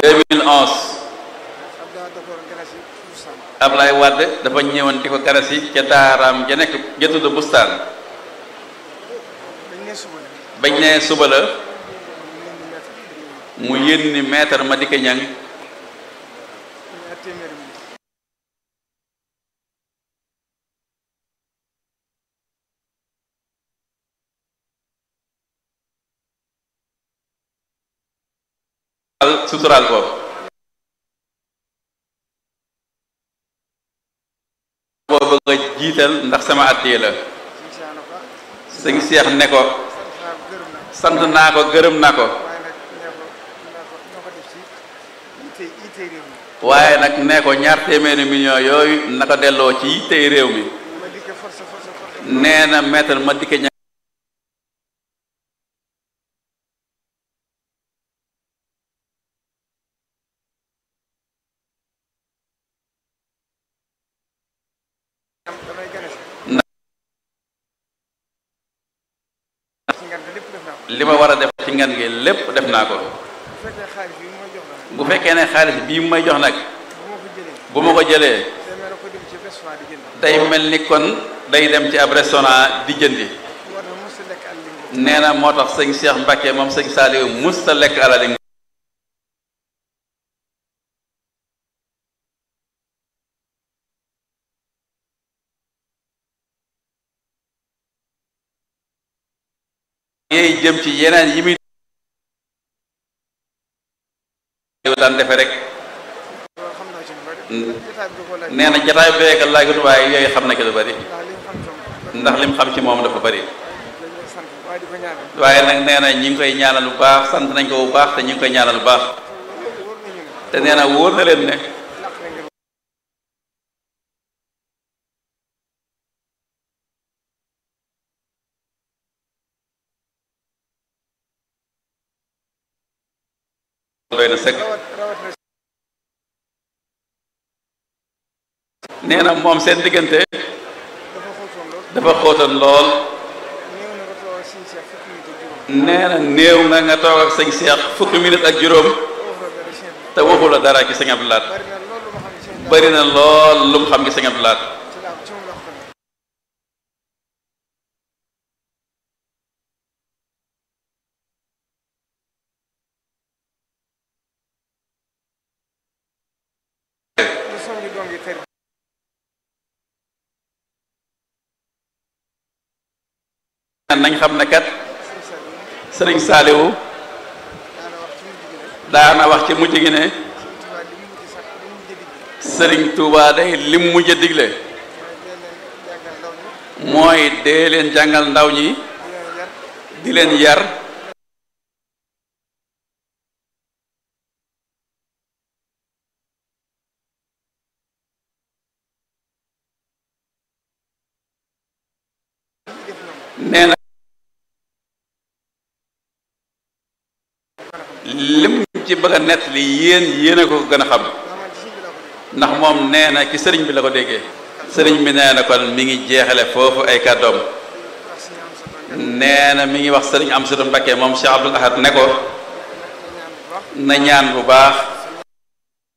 2011 Abdoulaye Dakar Ganasi Bustaan Ablaye Wade dafa ñëwoon di ko garasi ca daaraam ja nekk ja tudd bustaan dañ ne suba la bañ ne suba la ñu leen di mettre mu yénni maître Madické Niang ñaar téeméeri mi al suturaal ko boo bëgg a jiital ndax sama àddee la suñ saana ko sëñ Seex ne ko sant naa ko gërëm naa ko sant naa ko gërëm na ko waaye nag nee ko naa ko noo ko def ci itay itay réew mi waaye nag ne ko ñaar téeméeri millions yooyu na ko delloo ci yittey réew mi ma dikke force force force nee na maître Madické Niang am damay gane si Na- ci ngan lépp def naa ko li ma war a def ci ngan gi lépp def naa ko bu fekkee xaalis bi mooy jox la nag bu fekkee ne xaalis bii mu may jox nag bu ma ko jëlee bu ma ko jëlee demee na ko dem ci restaurant di jënd day mel ni kon day dem ci ab restaurant di jëndi war na mos a lekk àll li nee na moo tax sëñ Cheikh Mbacke moom sëñ Saliou mus ta lekk alali yeey jëm ci yeneen yi muy daan defe rek loolu xam naa ci lu bari Mm. jotaay bi da koo laaj nee na jataay beeka laajut waaye yooyu xam na ki lu bari ndax li mu xam tam ndax lim xam ci moom dafa bari dañ lay sant waaye di ko ñaanal waaye nag nee na ñi ngi koy ñaanal bu baax sant nañ ko bu baax te ñi ngi koy ñaanal bu baax wóor nañu ne te nee na wóor na leen ne làq na ngeen doy na sëkk rawat rawat na nee na moom seen diggante dafa xóotoon lool dafa xóotoon lool néew na nga toog ak siñ seex fukki minute ak juróom nee na néew na nga toog ak sëñ Seex fukki minute ak juróom foofu la dara seen te waxu la dara ci sëñ Abdou Lahad bari na loolu lu ma xam ne seen bari na lool lu mu xam ci sëñ Abdou Lahad ci laa ci moom la ko xamee lu soññu doom yi tër nañ xam ne kat siñ sa yi sëriñ Saaliwu daana wax ci mujj gi ne daana wax ci mujj gi ne suñ tubaab li mu mujj sax li mu mujj digle sëriñ Touba day lim mujj a digle mooy dee leen jàngal ndaw ñi mooy dee leen jàngal ndaw ñi di leen yar di leen yar def ñoom nee na lim ci bëgg a nett li yéen yéen a ko gën a xam ndax man ci sëñ bi laa ko def ndax moom nee na ci sëriñ bi la ko déggee sëriñ bi nee na kon mi ngi jeexale foofu ay kàddoom ndax suñu am sa tànk nee na mi ngi wax sëriñ Amsatu Mbakke moom Cheikh Abdoul Ahad ne ko ñaan bu baax na ñaan bu baax